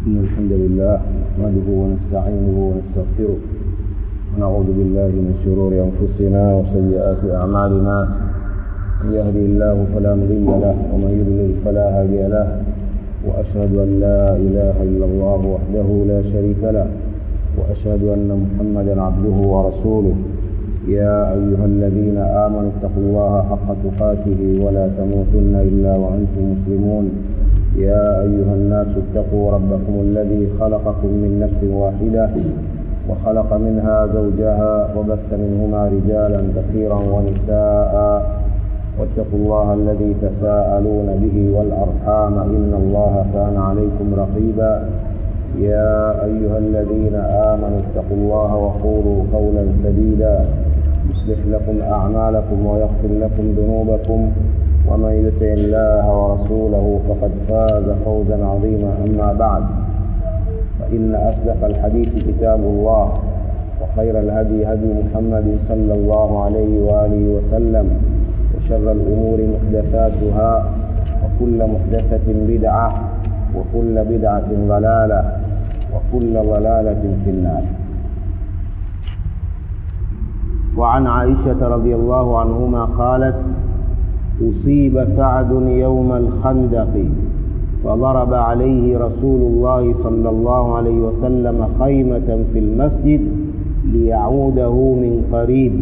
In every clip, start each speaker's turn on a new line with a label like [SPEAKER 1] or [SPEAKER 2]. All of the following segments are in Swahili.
[SPEAKER 1] إن الحمد لله نحمده ونستعينه ونستغفره ونعوذ بالله من شرور أنفسنا وسيئات أعمالنا من يهدي الله فلا مضل له ومن يضلل فلا هادي له وأشهد أن لا إله إلا الله وحده لا شريك له وأشهد أن محمدا عبده ورسوله يا أيها الذين آمنوا اتقوا الله حق تقاته ولا تموتن إلا وأنتم مسلمون يا أيها الناس اتقوا ربكم الذي خلقكم من نفس واحدة وخلق منها زوجها وبث منهما رجالا كثيرا ونساء واتقوا الله الذي تساءلون به والأرحام إن الله كان عليكم رقيبا يا أيها الذين آمنوا اتقوا الله وقولوا قولا سديدا يصلح لكم أعمالكم ويغفر لكم ذنوبكم ومن يطع الله ورسوله فقد فاز فوزا عظيما أما بعد فإن أصدق الحديث كتاب الله وخير الهدي هدي محمد صلى الله عليه وآله وسلم وشر الأمور محدثاتها وكل محدثة بدعة وكل بدعة ضلالة وكل ضلالة في النار وعن عائشة رضي الله عنهما قالت أصيب سعد يوم الخندق فضرب عليه رسول الله صلى الله عليه وسلم خيمة في المسجد ليعوده من قريب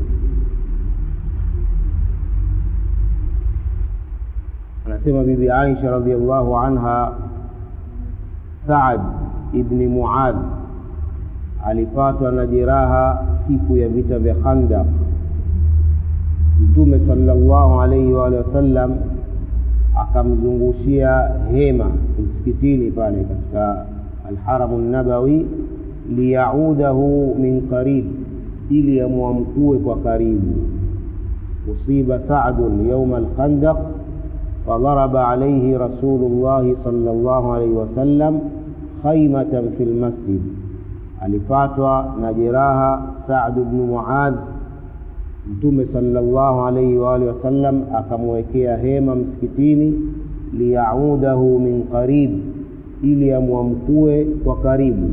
[SPEAKER 1] anasema bibi Aisha radhiallahu anha Saad ibni Muadh alipatwa na jeraha siku ya vita vya Khandaq. Mtume sallallahu alaihi wa alihi wasallam akamzungushia hema msikitini pale katika Alharamu Nabawi liyaudahu min qarib, ili amwamkue kwa karibu. Usiba Saadun yauma alkhandaq فضرب عليه رسول الله صلى الله عليه وسلم خيمة في المسجد alipatwa na jeraha Saad ibn Muadh, Mtume sallallahu alaihi wa alihi wasallam akamwekea hema msikitini, liyaudahu min qarib, ili amwamkue kwa karibu.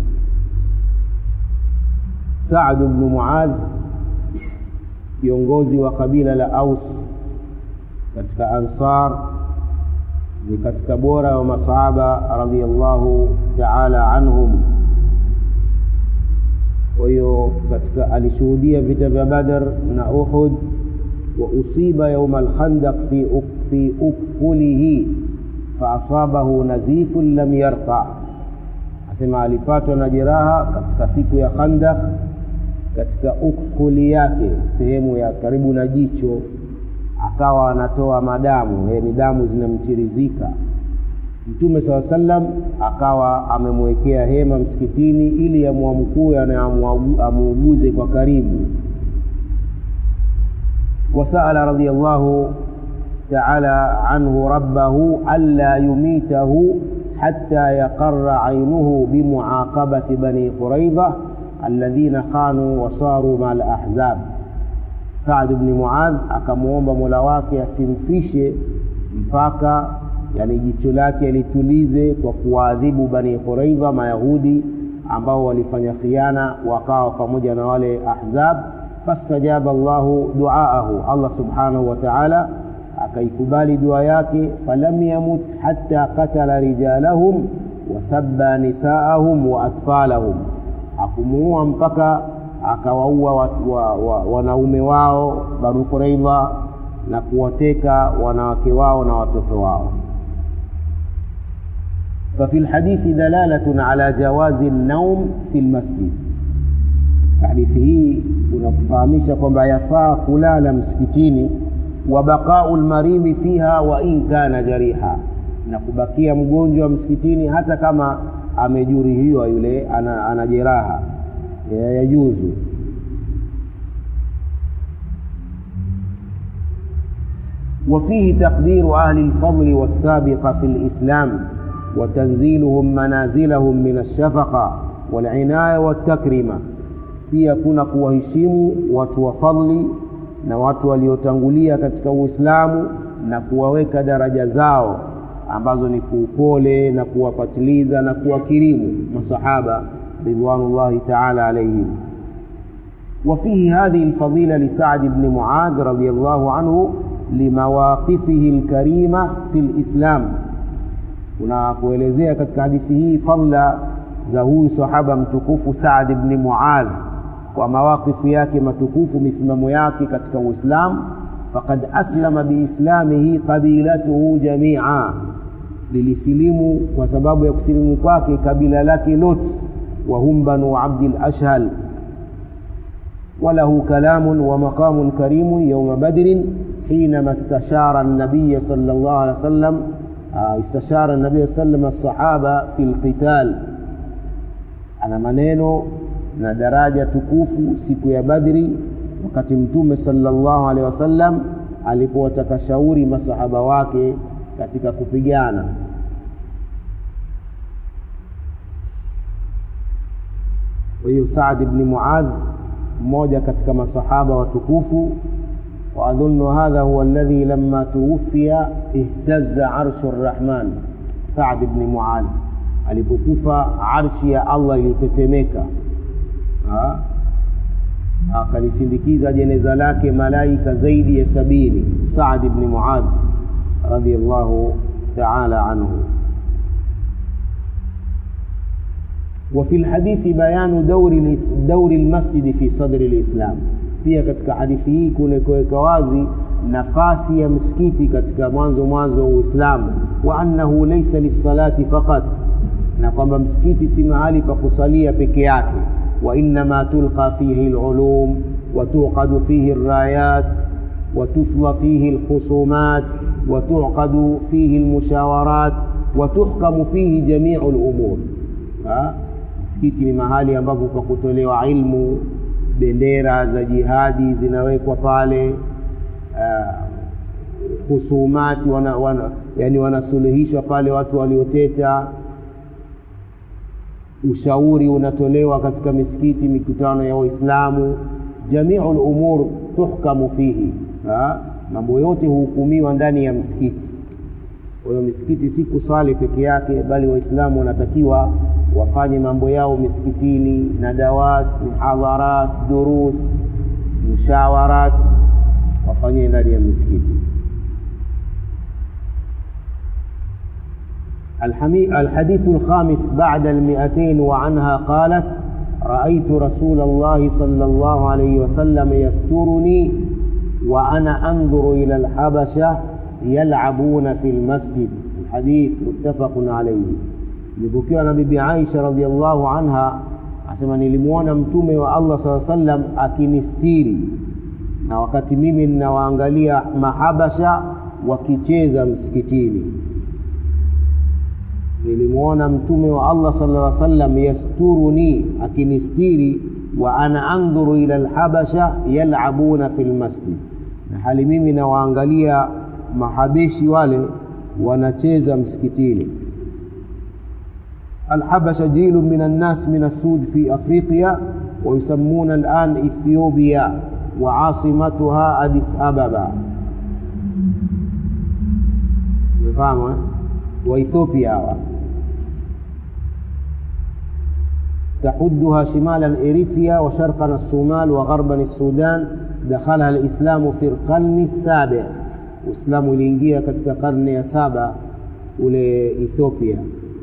[SPEAKER 1] Saad ibn Muadh kiongozi wa kabila la Aus katika Ansar ni katika bora wa masahaba radhiyallahu ta'ala anhum. Kwa hiyo katika alishuhudia vita vya Badr na Uhud, wa usiba yauma alkhandaq fi fi ukhulihi fa asabahu nazifun lam yarqa, asema alipatwa na jeraha katika siku ya Khandaq katika ukhuli yake, sehemu ya karibu na jicho akawa anatoa madamu, ni damu zinamchirizika. Mtume saa sallam akawa amemwekea hema msikitini ili amwamkue na amuuguze kwa karibu. Wasaala radhiyallahu taala anhu rabbahu alla yumitahu hatta yaqarra ainuhu bimuaqabati bani quraidha alladhina khanu wasaru maa alahzab Saad ibn Muadh akamwomba Mola wake asimfishe mpaka yani jicho lake litulize kwa kuwaadhibu Bani Quraidha Mayahudi ambao walifanya khiana wakawa pamoja na wale Ahzab. Fastajaba Allahu duaahu, Allah subhanahu wa ta'ala akaikubali dua yake. Falam yamut hatta qatala rijalahum wasabba nisaahum wa atfalahum, hakumuua mpaka akawaua wa, wa, wanaume wao Banu Quraidha na kuwateka wanawake wao na watoto wao. ففي الحديث دلالة على جواز النوم في المسجد. Hadithi hii unakufahamisha kwamba yafaa kulala msikitini, wa baqau lmaridhi fiha wa in kana jariha, na kubakia mgonjwa msikitini hata kama amejeruhiwa, yule ana, ana jeraha yajuzu وفيه تقدير أهل الفضل والسابقة في الإسلام وتنزيلهم منازلهم من الشفقة والعناية والتكرمة pia kuna kuwaheshimu watu wa fadli na watu waliotangulia katika Uislamu na kuwaweka daraja zao ambazo ni kuupole na kuwapatiliza na kuwakirimu masahaba ridwanullahi taala alaihim وفيه هذه الفضيلة لسعد بن معاذ رضي الله عنه لمواقفه الكريمة في الإسلام kuna kuelezea katika hadithi hii fadla za huyu sahaba mtukufu Saad ibn Muadh kwa mawaqifu yake matukufu misimamo yake katika Uislamu faqad aslama biislamihi qabilatuhu jamia lilisilimu kwa sababu ya kusilimu kwake kabila lake lote wa hum banu abdil ashhal وله كلام ومقام كريم يوم بدر حينما استشار النبي صلى الله عليه وسلم استشار النبي صلى الله عليه وسلم الصحابة في القتال ana maneno na daraja tukufu siku ya Badri wakati Mtume sallallahu alaihi wasallam alipowataka shauri masahaba wake katika kupigana. Kwa hiyo Saad ibn Muadh mmoja katika masahaba watukufu واظن هذا هو الذي لما توفي اهتز عرش الرحمن سعد بن معاذ alipokufa arshi ya Allah ilitetemeka akalisindikiza jeneza lake malaika zaidi ya sabini Saad ibn Muadh radiyallahu ta'ala anhu وفي الحديث بيان دور دور المسجد في صدر الإسلام pia katika hadithi hii kuna kuweka wazi nafasi ya msikiti katika mwanzo mwanzo wa Uislamu wa annahu laysa lisalati faqat na kwamba msikiti si mahali pa kusalia peke yake wa innama tulqa fihi alulum wa tuqadu fihi alrayat wa tufla fihi alkhusumat wa tuqadu fihi almushawarat wa tuhkamu fihi jami'u alumur msikiti ni mahali ambapo pa kutolewa ilmu bendera za jihadi zinawekwa pale uh, husumati wana, wana, yani wanasuluhishwa pale watu walioteta ushauri unatolewa katika misikiti mikutano ya waislamu jamiu lumur tuhkamu fihi mambo yote huhukumiwa ndani ya msikiti kwa hiyo misikiti si kuswali peke yake bali waislamu wanatakiwa wafanye mambo yao misikitini nadawat mihadharat durus mushawarat wafanye ndani ya misikiti الحديث الخامس بعد المئتين وعنها قالت رأيت رسول الله صلى الله عليه وسلم يسترني وأنا أنظر إلى الحبشة يلعبون في المسجد الحديث متفق عليه lipokewa na bibi Aisha radhiallahu anha asema nilimwona mtume wa Allah saa sallam akinistiri na wakati mimi ninawaangalia mahabasha wakicheza msikitini nilimwona mtume wa Allah sallallahu alaihi wasallam yasturuni akinistiri wa ana andhuru ila alhabasha yalabuna fi lmasjid na hali mimi nawaangalia mahabeshi wale wanacheza msikitini الحبشة جيل من الناس من السود في أفريقيا ويسمون الآن إثيوبيا وعاصمتها أديس أبابا فاهمة وإثيوبيا تحدها شمالا إريتريا وشرقا الصومال وغربا السودان دخلها الإسلام في القرن السابع Uislamu uliingia katika karne ya saba ule Ethiopia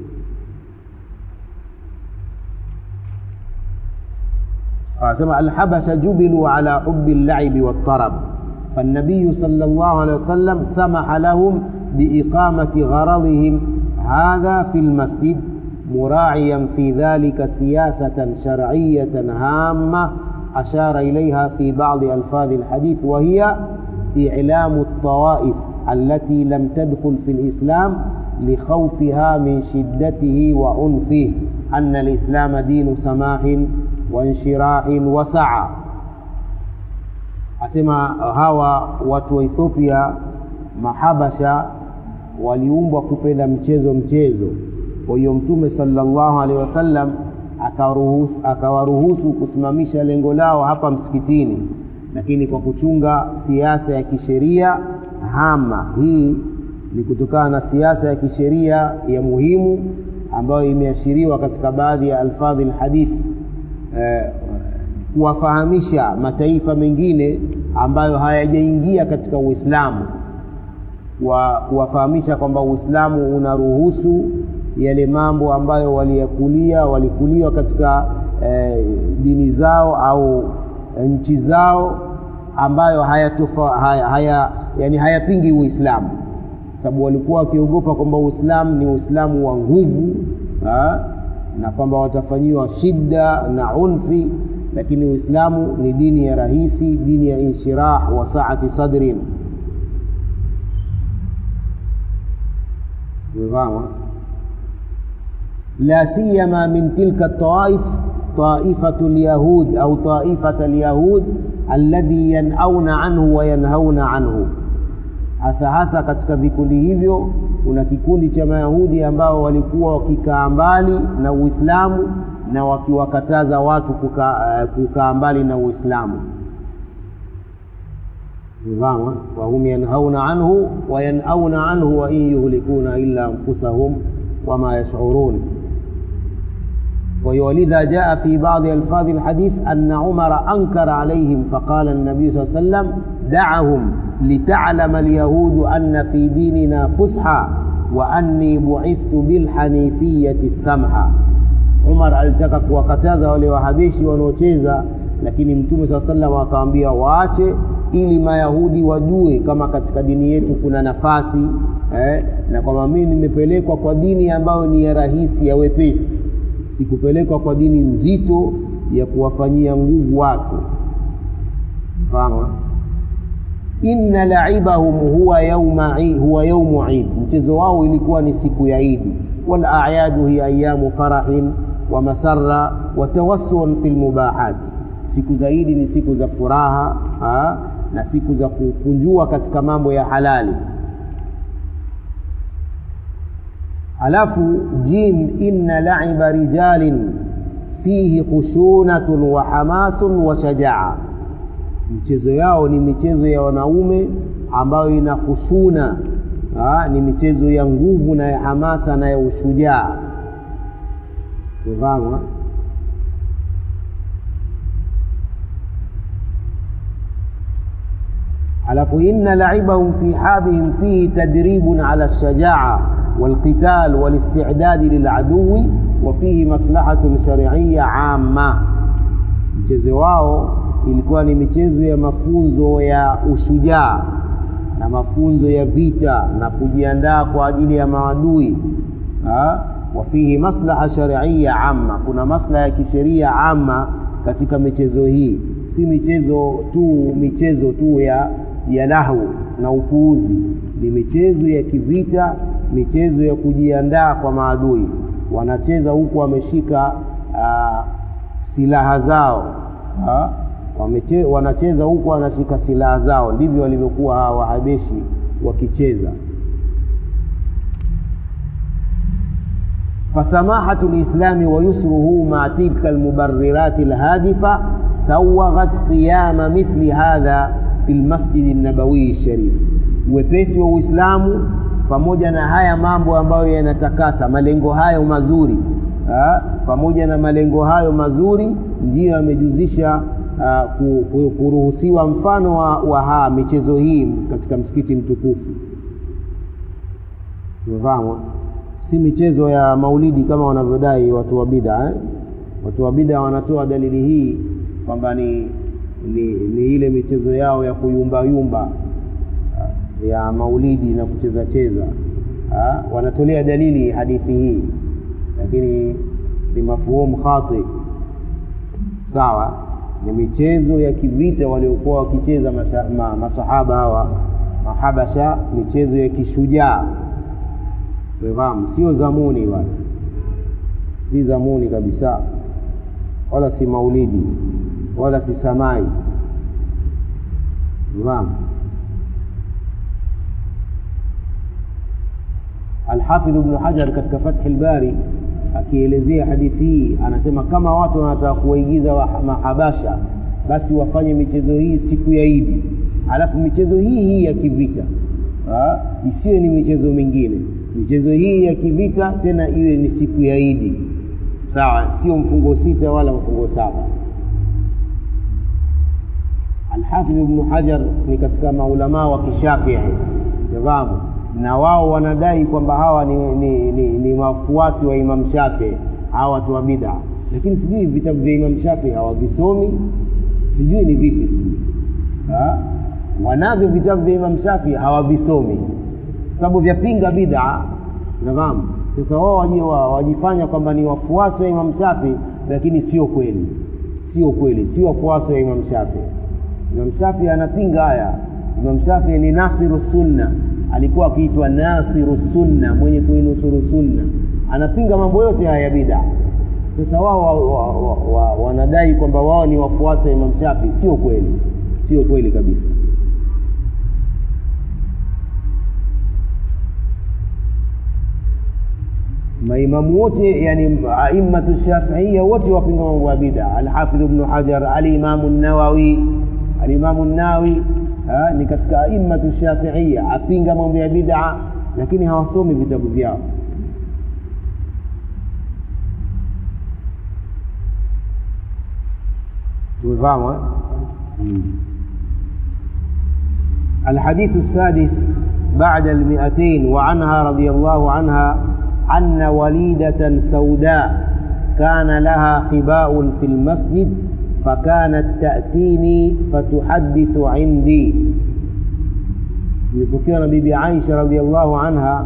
[SPEAKER 1] anasema alhabasha jubilu ala hubi llaibi waltarab فالنبي صلى الله عليه وسلم سمح لهم بإقامة غرضهم هذا في المسجد مراعيا في ذلك سياسة شرعية هامة أشار إليها في بعض ألفاظ الحديث وهي إعلام الطوائف التي لم تدخل في الإسلام لخوفها من شدته وعنفه أن الإسلام دين سماح وانشراح وسعة asema hawa watu wa Ethiopia mahabasha waliumbwa kupenda mchezo mchezo. Kwa hiyo Mtume sallallahu alaihi wasallam akawaruhusu, akawaruhusu kusimamisha lengo lao hapa msikitini, lakini kwa kuchunga siasa ya kisheria hama hii ni kutokana na siasa ya kisheria ya muhimu ambayo imeashiriwa katika baadhi ya alfadhi lhadithi eh, kuwafahamisha mataifa mengine ambayo hayajaingia katika Uislamu wa kuwafahamisha kwamba Uislamu unaruhusu yale mambo ambayo waliyakulia walikuliwa katika eh, dini zao au nchi zao ambayo hayatofa, haya, haya, yani hayapingi Uislamu, sababu walikuwa wakiogopa kwamba Uislamu ni Uislamu wa nguvu ha? na kwamba watafanyiwa shida na unfi, lakini Uislamu ni dini ya rahisi, dini ya inshirah wa saati sadrin. Umefahamu? la siyama min tilka taif taifatu lyahud au taifata lyahud alladhi yanauna anhu wa yanhauna anhu, hasa hasa katika vikundi hivyo kuna kikundi cha Mayahudi ambao walikuwa wakikaa mbali na Uislamu na wakiwakataza watu kukaa kukaa mbali na Uislamu. Nidhamu wahum yanhauna anhu wa yanauna anhu wa in yuhlikuna illa anfusahum wama yashurun. Kwa hiyo walidha jaa fi baadhi alfadhi alhadith anna Umara ankara alayhim faqala an-nabiy sallallahu alayhi wasallam da'ahum litalama alyahudu anna fi dinina fusha wa anni bu'ithtu bilhanifiyati samha. Umar alitaka kuwakataza wale wahabeshi wanaocheza, lakini Mtume saa sallam akawaambia waache, ili Mayahudi wajue kama katika dini yetu kuna nafasi eh, na kwamba mimi nimepelekwa kwa dini ambayo ni ya rahisi ya wepesi, sikupelekwa kwa dini nzito ya kuwafanyia nguvu watu. Mfano, inna laibahum huwa yauma huwa yaumu Eid, mchezo wao ilikuwa ni siku ya Idi. Wal a'yadu hiya ayamu farahin wa masarra wa tawassun fil mubahat, siku za Idi ni siku za furaha ha? na siku za kukunjua katika mambo ya halali. Halafu jim, inna laiba rijalin fihi khushunatun wa hamasun wa shajaa michezo yao ni michezo ya wanaume ambayo ina khushuna ha, ni michezo ya nguvu na ya hamasa na ya ushujaa. Umefahamu? Alafu inna laibahum fi habihim fihi tadribun ala lshajaa walqital walistidadi liladuwi wa fihi maslahatun shari'iyya amma, mchezo wao ilikuwa ni michezo ya mafunzo ya ushujaa na mafunzo ya vita na kujiandaa kwa ajili ya maadui. wa fihi maslaha shari'iyya amma, kuna maslaha ya kisheria amma katika michezo hii, si michezo tu michezo tu ya ya lahu na upuuzi, ni michezo ya kivita, michezo ya kujiandaa kwa maadui. Wanacheza huku wameshika uh, silaha zao ha? Wameche, wanacheza huku wanashika silaha zao. Ndivyo walivyokuwa hawa Wahabeshi wakicheza. fasamahatu lislami wa yusruhu ma tilka almubarrirati alhadifa sawaghat qiyama mithli hadha fi lmasjidi nabawiyi sharif, uwepesi wa Uislamu pamoja na haya mambo ambayo yanatakasa malengo hayo mazuri ha? pamoja na malengo hayo mazuri ndiyo yamejuzisha Uh, kuruhusiwa mfano wa, wa haa michezo hii katika msikiti mtukufu. Umefahamu, si michezo ya maulidi kama wanavyodai watu wa bid'a eh? Watu wa bid'a wanatoa dalili hii kwamba ni, ni, ni ile michezo yao ya kuyumbayumba uh, ya maulidi na kucheza cheza uh, wanatolea dalili hadithi hii, lakini ni mafuhumu khati, sawa ni michezo ya kivita waliokuwa wakicheza ma, masahaba hawa mahabasha, michezo ya kishujaa. Umefahamu, sio zamuni wala si zamuni kabisa, wala si maulidi wala si samai. Umefahamu. Alhafidh Ibn Hajar katika Fathi al-Bari akielezea hadithi hii anasema, kama watu wanataka kuwaigiza mahabasha basi wafanye michezo hii siku ya Idi, alafu michezo hii hii ya kivita isiwe ni michezo mingine michezo hii ya kivita tena iwe ni siku ya idi sawa sio mfungo sita wala mfungo saba alhafidh ibnu hajar ni katika maulamaa wa kishafii nafahamu na wao wanadai kwamba hawa ni, ni, ni, ni wafuasi wa imam shafii hawa watu wa bid'a lakini sijui vitabu vya imam shafii hawavisomi sijui ni vipi sijui wanavyo vitabu vya imam shafii hawavisomi sababu vyapinga bid'a nafahamu sasa wao wajifanya kwamba ni wafuasi wa imam shafii lakini sio kweli sio kweli sio wafuasi wa imam shafii imam shafii anapinga haya imam shafii ni nasiru sunna alikuwa akiitwa nasiru sunna mwenye kuinusuru sunna anapinga mambo yote haya ya bid'a sasa wao wa, wa, wa, wa, wanadai kwamba wao ni wafuasi wa imam shafii sio kweli sio kweli kabisa maimamu wote yani aimmatu shafiia wote wapinga mambo ya bid'a alhafidh ibnu hajar alimamu nawawi alimamu nawawi ni katika aimmatu shafiia apinga mambo ya bid'a lakini hawasomi vitabu vyao tumefahamu الحديث السادس بعد المئتين وعنها رضي الله عنها أن وليدة سوداء كان لها خباء في المسجد فكانت تأتيني فتحدث عندي imepokewa na bibi aisha radiallahu anha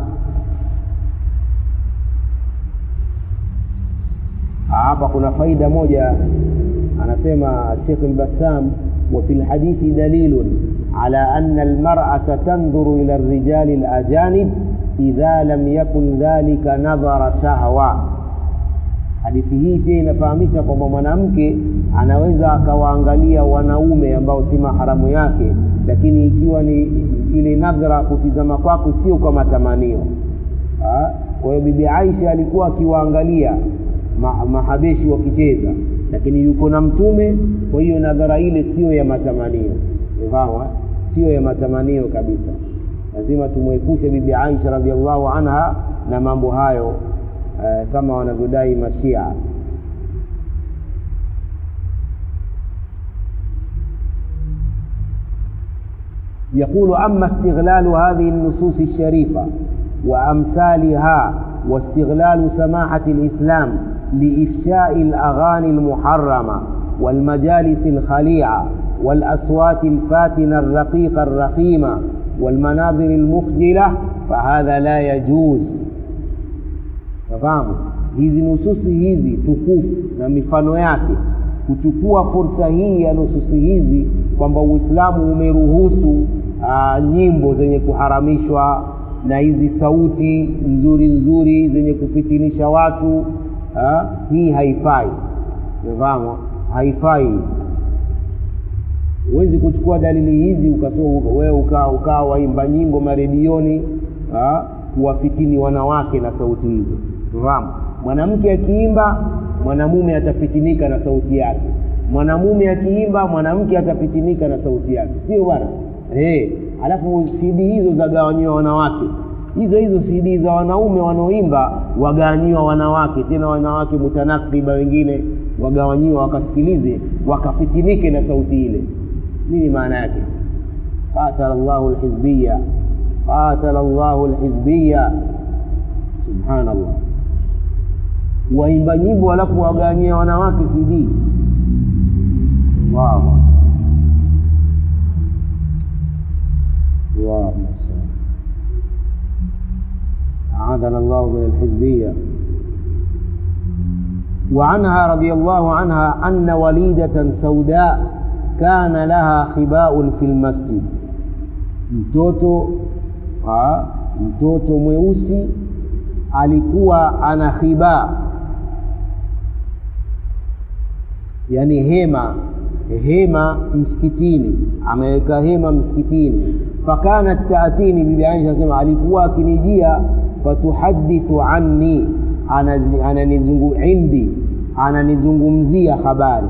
[SPEAKER 1] hapa kuna faida moja anasema shekh lbassam وفي الحديث دليل على أن المرأة تنظر إلى الرجال الأجانب idha lam yakun dhalika nadhara shahwa. Hadithi hii pia inafahamisha kwamba mwanamke anaweza akawaangalia wanaume ambao si maharamu yake, lakini ikiwa ni ile nadhara kutizama kwake sio kwa matamanio. Kwa hiyo Bibi Aisha alikuwa akiwaangalia ma, mahabeshi wakicheza, lakini yuko na Mtume, kwa hiyo nadhara ile sio ya matamanio, umefahamu? Sio ya matamanio kabisa lazima tumwepushe bibi Aisha radhiallahu anha na mambo hayo eh, kama wanavyodai mashia يقول أما استغلال هذه النصوص الشريفة وأمثالها واستغلال سماحة الإسلام لإفشاء الأغاني المحرمة والمجالس الخليعة والأصوات الفاتنة الرقيقة الرخيمة والمناظر المخجلة فهذا لا يجوز fahamu hizi nususi hizi tukufu na mifano yake kuchukua fursa hii ya nususi hizi kwamba uislamu umeruhusu aa, nyimbo zenye kuharamishwa na hizi sauti nzuri nzuri zenye kufitinisha watu aa, hii haifai umefahamu haifai huwezi kuchukua dalili hizi wewe ukaa uka waimba nyimbo maredioni kuwafitini wanawake na sauti hizo fahamu mwanamke akiimba mwanamume atafitinika na sauti yake mwanamume akiimba mwanamke atafitinika na sauti yake sio bwana hey, alafu cd hizo zagawanyiwa wanawake hizo hizo cd za wanaume wanaoimba wagawanyiwa wanawake tena wanawake mutanakriba wengine wagawanyiwa wakasikilize wakafitinike na sauti ile nini maana yake qatala llahu lhizbiya qatala llahu lhizbiya subhanallah waimba nyimbo alafu wagawanyia wanawake cd wow. wow. أعاذنا الله من الحزبية وعنها رضي الله عنها أن وليدة سوداء كان لها خباء في المسجد mtoto ha, mtoto mweusi alikuwa ana khibaa yani hema hema msikitini ameweka hema msikitini fakanat taatini bibi aisha asema alikuwa akinijia fatuhadithu anni ananizungu indi ananizungumzia habari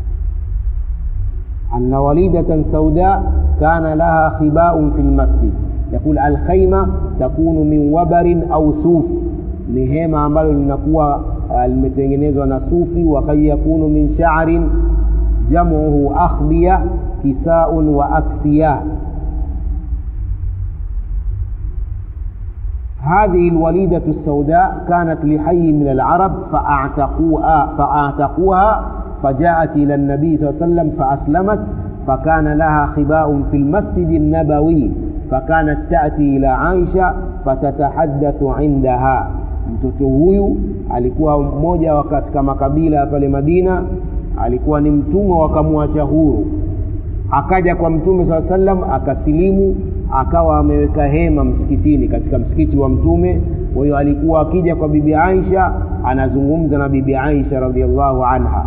[SPEAKER 1] anna walidatan sauda kana laha khibaun fi lmasjid يقول الخيمة تكون من وبر أو صوف ni hema ambalo linakuwa limetengenezwa na sufi wakad yakunu min sha'rin jamuhu akhbiya kisaun wa aksiya هذه الوليدة السوداء كانت لحي من العرب فأعتقوها فأعتقوها فجاءت إلى النبي صلى الله عليه وسلم فأسلمت فكان لها خباء في المسجد النبوي فكانت تأتي إلى عائشة فتتحدث عندها mtoto huyu alikuwa mmoja wa katika makabila pale Madina, alikuwa ni mtumwa wakamwacha huru, akaja kwa Mtume saa sallam akasilimu, akawa ameweka hema msikitini, katika msikiti wa Mtume. Kwa hiyo alikuwa akija kwa bibi Aisha anazungumza na bibi Aisha radhiallahu anha.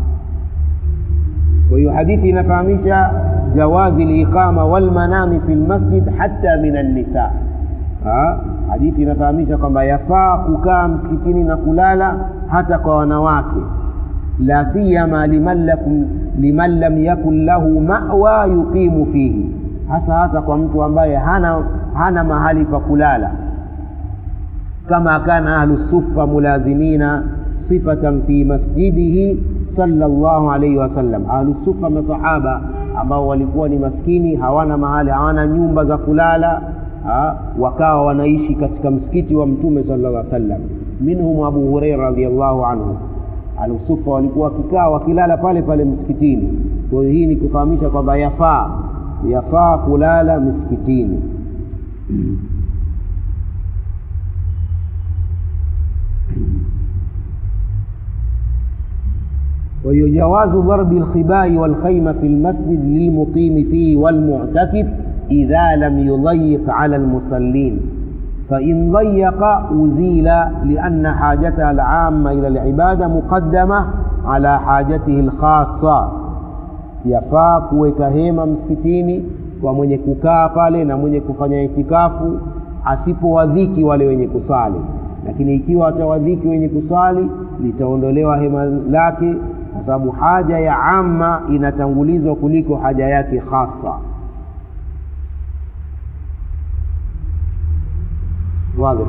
[SPEAKER 1] Kwa hiyo hadithi inafahamisha jawazi liqama walmanami fi lmasjid hata min annisa. Hadithi inafahamisha kwamba yafaa kukaa msikitini na kulala hata kwa wanawake, la siyama liman lakum liman lam yakun lahu ma'wa yuqimu fihi, hasa hasa kwa mtu ambaye hana, hana mahali pa kulala, kama kana ahlu sufa mulazimina sifatan fi masjidihi sallallahu alayhi wasallam. Ahlu sufa masahaba ambao walikuwa ni maskini, hawana mahali, hawana nyumba za kulala ha, wakawa wanaishi katika msikiti wa Mtume sallallahu alaihi wasallam. Minhum Abu Huraira radhiyallahu anhu, Ahlusufa walikuwa wakikaa wakilala pale pale msikitini. Kwa hiyo hii ni kufahamisha kwamba yafaa yafaa kulala msikitini. وهي جواز ضرب الخباء والخيمة في المسجد للمقيم فيه والمعتكف إذا لم يضيق على المصلين فإن ضيق أزيل لأن حاجته العامة إلى العبادة مقدمة على حاجته الخاصة yafaa kuweka hema msikitini kwa mwenye kukaa pale na mwenye kufanya itikafu asipowadhiki wale wenye kusali lakini ikiwa atawadhiki wenye kusali litaondolewa hema lake kwa sababu haja ya amma inatangulizwa kuliko haja yake hasa واضح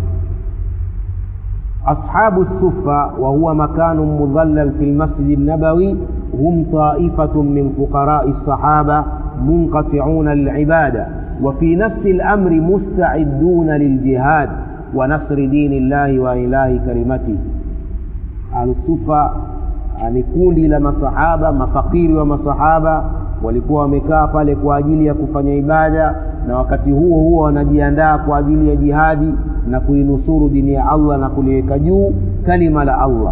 [SPEAKER 1] أصحاب الصفة وهو مكان مظلل في المسجد النبوي هم طائفة من فقراء الصحابة منقطعون للعبادة وفي نفس الأمر مستعدون للجهاد ونصر دين الله وإله كلمته أهل الصفة ni kundi la masahaba mafakiri wa masahaba walikuwa wamekaa pale kwa ajili ya kufanya ibada na wakati huo huo wanajiandaa kwa ajili ya jihadi na kuinusuru dini ya Allah na kuliweka juu kalima la Allah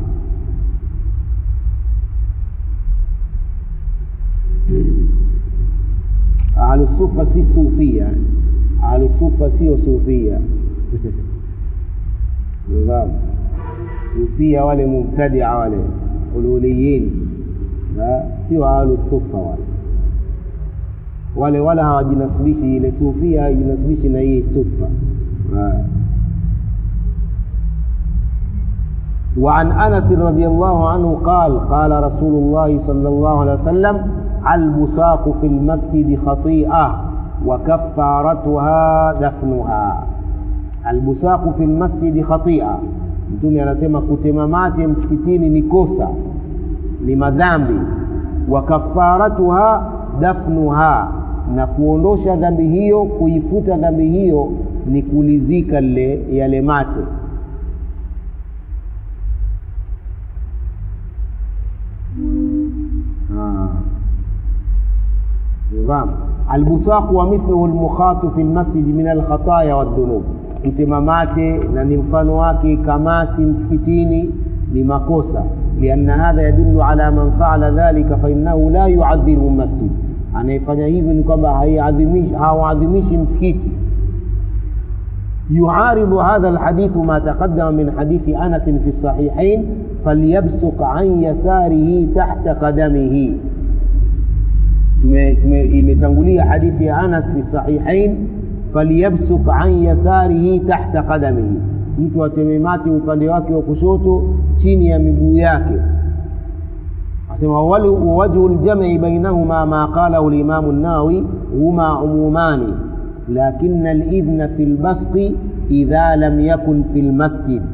[SPEAKER 1] ahlusufa si sufia ahlusufa sio sufia sufia wale mubtadia wale ululiyin sio ahlusufa wale wale wala hawajinasibishi ile sufia hawajinasibishi na hii sufa وعن انس رضي الله عنه قال قال رسول الله صلى الله عليه وسلم البصاق في المسجد خطيئه وكفارتها دفنها البصاق في المسجد خطيئه mtume anasema kutema mate msikitini ni kosa ni madhambi wa kafaratuha dafnuha na kuondosha dhambi hiyo kuifuta dhambi hiyo ni kulizika lile yale mate نظام البصاق ومثله المخاط في المسجد من الخطايا والذنوب kutema mate na ni mfano wake kamasi msikitini ni makosa lianna hadha yadullu ala man faala dhalika fainnahu la yuadhimu masjid anayefanya hivyo ni kwamba hauadhimishi msikiti يعارض هذا الحديث ما تقدم من حديث انس في الصحيحين فليبصق عن يساره تحت قدمه imetangulia hadithi ya Anas fi sahihain falyabsuq an yasarihi tahta qadamihi, mtu ateme mate upande wake wa kushoto chini ya miguu yake. Asema wawajhu ljam'i bainahuma ma qalahu limamu Nawawi huma umumani lakina alidhna fi lbasqi idha lam yakun fi lmasjid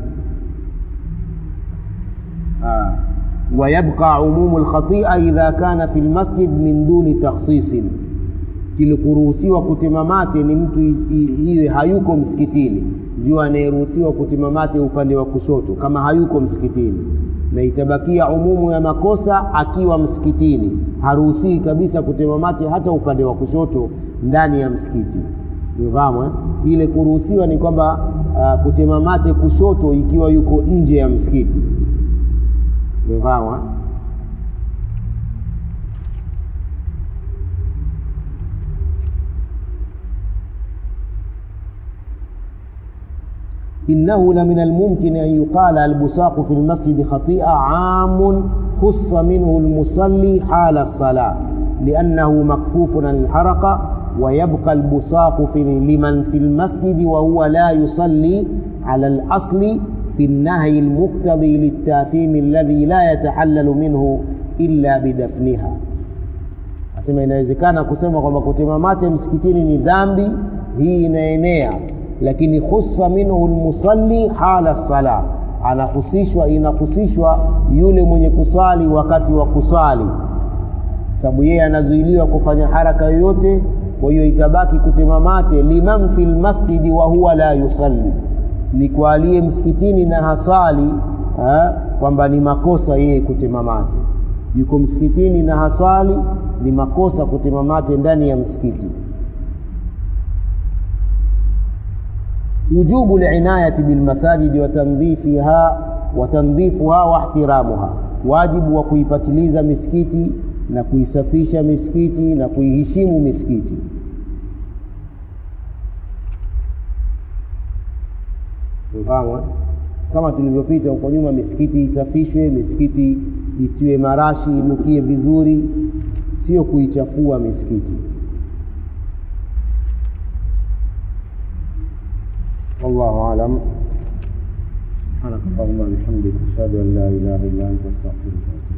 [SPEAKER 1] ويبقى عموم الخطيئة إذا كان في المسجد من دون تخصيص kilikuruhusiwa kutema mate ni mtu iwe hayuko msikitini ndio anayeruhusiwa kutema mate upande wa kushoto kama hayuko msikitini na itabakia umumu ya makosa akiwa msikitini haruhusii kabisa kutema mate hata upande wa kushoto ndani ya msikiti umefahamu eh? ile kuruhusiwa ni kwamba uh, kutema mate kushoto ikiwa yuko nje ya msikiti umefahamu eh? إنه لمن الممكن أن يقال البصاق في المسجد خطيئة عام خص منه المصلي حال الصلاة لأنه مكفوف عن الحركة ويبقى البصاق في لمن في المسجد وهو لا يصلي على الأصل في النهي المقتضي للتاثيم الذي لا يتحلل منه إلا بدفنها asema inawezekana kusema kwamba kutema mate msikitini ni dhambi hii inaenea lakini khussa minhu lmusalli hala sala anahusishwa inahusishwa yule mwenye kuswali wakati wa kuswali sababu yeye anazuiliwa kufanya haraka yoyote kwa hiyo itabaki kutema mate liman fi lmasjidi wa huwa la yusalli ni kwa aliye msikitini na haswali kwamba ni makosa yeye kutema mate yuko msikitini na haswali ni makosa kutema mate ndani ya msikiti وجوب العناية بالمساجد وتنظيفها وتنظيفها واحترامها واجب وكuipatiliza misikiti na kuisafisha misikiti na kuiheshimu misikiti mfahamu kama tulivyopita huko nyuma misikiti isafishwe misikiti itiwe marashi inukie vizuri sio kuichafua misikiti والله أعلم سبحانك اللهم وبحمدك أشهد أن لا إله إلا أنت أستغفرك